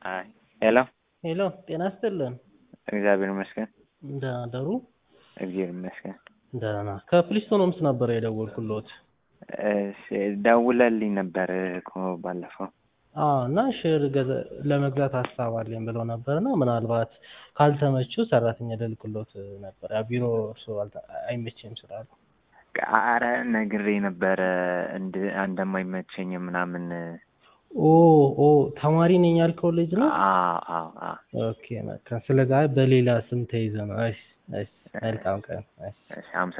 አይ ሄሎ ሄሎ ጤና ይስጥልን። እግዚአብሔር ይመስገን። ደህና ደሩ? እግዚአብሔር ይመስገን። ደህና። ከፕሊስቶን ሆምስ ነበር የደወልኩልዎት። እሺ ደውለልኝ ነበር እኮ ባለፈው። አዎ እና ሼር ገዛ- ለመግዛት ሀሳብ አለኝ ብለው ነበር እና ምናልባት ካልተመቹ ሰራተኛ ልልክልዎት ነበር። ያው ቢሮ እርስዎ አልተ- አይመቸኝም ስላሉ። አረ ነግሬ ነበረ እንድ እንደማይመቸኝ ምናምን። ኦ ኦ ተማሪ ነኝ ያልከው ልጅ ነው? አዎ አዎ አዎ። ኦኬ በቃ ስለዛ በሌላ ስም ተይዘ ነው። እሺ እሺ መልካም ቀን። እሺ እሺ አመሰግናለሁ።